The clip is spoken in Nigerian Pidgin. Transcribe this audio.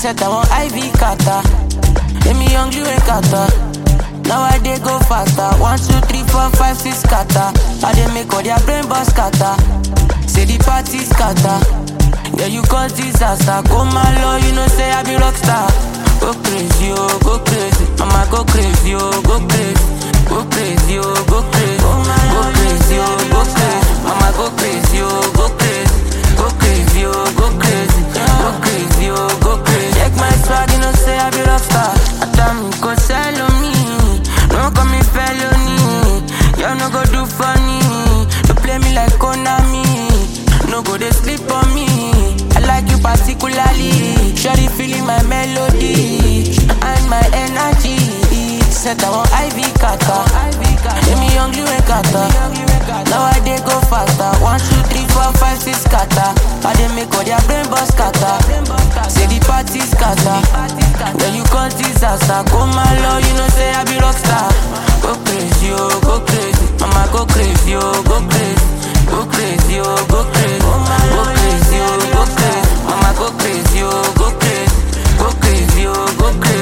set I want IV kata. Let me hungry when kata. Now I dey go faster. One, two, three, four, five, six kata. I dey make all their brain boss kata. Say the party scatter. Yeah, you cause disaster. Go my low, you know say I be rockstar. Go crazy, oh, go crazy. Mama go crazy, oh, go crazy. Go crazy, oh, go crazy. Go crazy, oh, go crazy. Mama go crazy, oh, go crazy. Go crazy, oh, go crazy. Go crazy, oh, go crazy. Check my swag, you know say I be rockstar. Adam go sell on me. No call me felony. Y'all no go do funny. Don't play me like Konami. No go they sleep on me. I like you particularly. Shawty feeling my melody and my energy. Set I want IV kata. Let me hungry when kata. Now I dey go faster. One, two, three, four, five, six kata. I dey make all their brain boss kata. Say the party scatter. Then you cause disaster. Go my low, you know say I be rockstar. Go crazy, oh, go crazy. Mama go crazy, oh, go crazy. Go crazy, oh, go crazy. Go crazy, oh, go crazy. Mama go crazy, oh, go crazy. Go crazy, oh, go crazy.